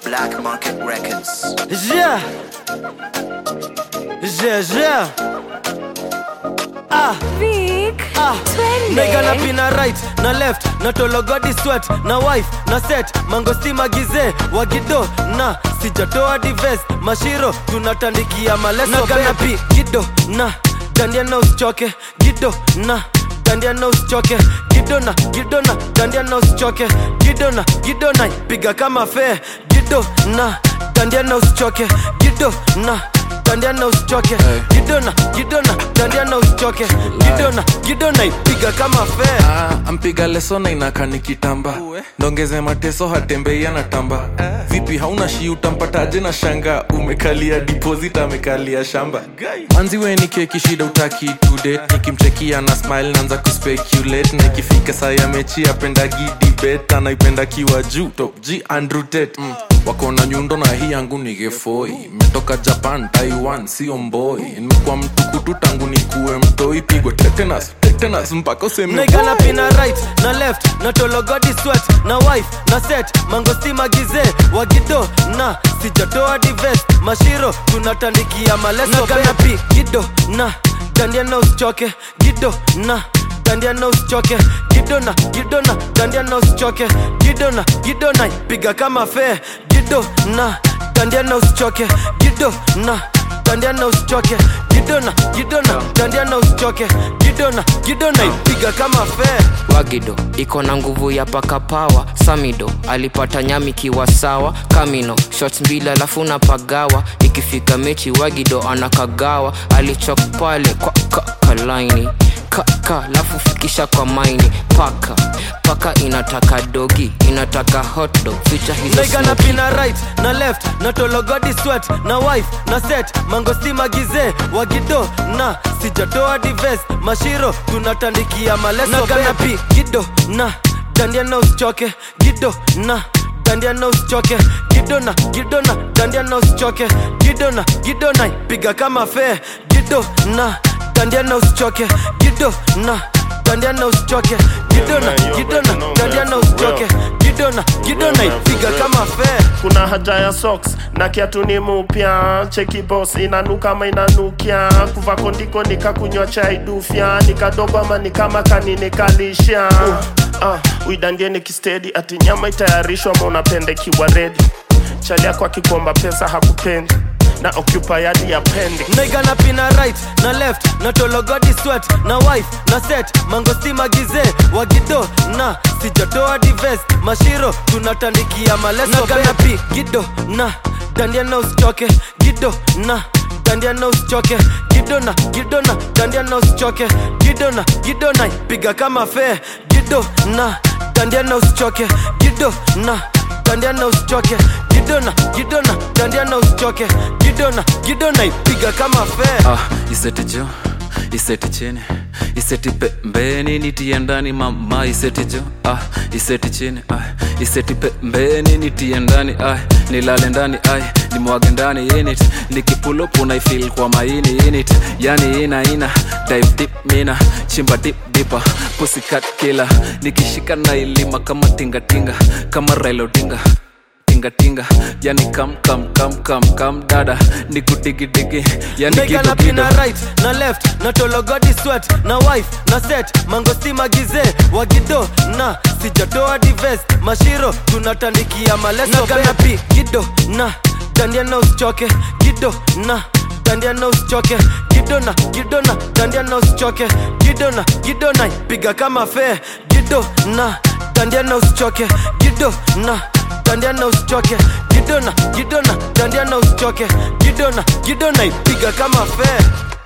Black Market Records. Yeah. Yeah, yeah. Ah, Vic, ah. twende. Naiga na pina right na left na tologodi sweat na wife na set mangosti magize wagido na sijatoa dives mashiro tunatandikia maleso na pi gido na dandia na usichoke gido na dandia na usichoke gido na gido na dandia na usichoke gido na gido na piga kama fe gido na dandia na usichoke gido na dandia na usichoke gidona gidona dandia na usichoke gidona gidona ipiga kama fe Ah, ampiga leso na inaka nikitamba ndongeze mateso hatembei anatamba vipi hauna shi utampataje na shanga umekalia deposit amekalia shamba manzi we ni keki shida utaki today nikimchekia na smile naanza kuspeculate na ikifika saa ya mechi apendagi debate anaipenda kiwa juu top g andrew tate mm. wako na nyundo na hii yangu ni gefoi metoka japan taiwan sio mboi nimekuwa mtukutu tangu nikuwe mtoi pigwe tetanus tetanus mpaka useme naiga na pina right na left na tologodi sweat na wife na set mangosti magize wagido na sijatoa dives mashiro tunatandikia maleso na pi gido na dandia na usichoke gido na dandia na usichoke gido na gido na dandia na usichoke gido na gido na piga kama fe gido na dandia na usichoke gido na dandia na usichoke gidona gidona dandia na usichoke gidona gidona ipiga kama fe wagido iko na nguvu ya pakapawa samido alipata nyami kiwa sawa kamino shots mbili alafu na pagawa ikifika mechi wagido anakagawa alichok pale kwa ka, kalaini kaka lafu fikisha kwa maini paka paka inataka dogi inataka hotdog ficha hizo naiga na smoky. pina right na left na tologodi sweat na wife na set mangosti magize wagido na sijatoa dives mashiro tunatandikia maleso na pi gido na dandia na usichoke gido na dandia na usichoke gido na gido na dandia na usichoke gido na gido na piga kama fe gido na dandia na usichoke gido na dandia na usichoke gido na gido na dandia na usichoke gido na gido na ipiga kama fe kuna haja ya socks na kiatu ni mupya cheki boss inanuka ama inanukia kuva kondiko nikakunywa chai dufya nikadogo ama nikama kaninikalisha uh, uidandie nikistedi ati nyama itayarishwa ama unapendekiwa redi chali yako akikomba pesa hakupendi na occupy hadi ya pendi naiga na pina right na left na tologodi sweat na wife na set mangosti magize wagido na sijatoa dives mashiro tunatandikia maleso na pi gido na dandia na usichoke gido na dandia na usichoke gido na gido na dandia na usichoke gido na gido na piga kama fe gido na dandia na usichoke gido na dandia na usichoke gidona gidona dandia na usichoke gidona gidona ipiga kama fe ah, iseti jo iseti chini iseti pembeni nitie ndani mama iseti jo ah, iseti chini ah, iseti pembeni nitie ndani ah, nilale ndani ah, nimwage ndani init nikipulupu naifil kwa maini init yani ina ina dive deep mina chimba dip dipa pusikat kila nikishika na ilima kama tingatinga kama railodinga tingatinga yani kam kam kam kam kam dada nikudigidigi yani naiga na gido gido pina right na left na tologodi sweat na wife na set mangosti magize wagido na sijatoa dives mashiro tunatandikia maleso na pi gido na dandia na usichoke gido na dandia na usichoke gido na gido na dandia na usichoke gido na gido na piga kama fe gido na dandia na usichoke gido na dandia na usichoke gido na gido na dandia na usichoke gido na gido na ipiga kama fe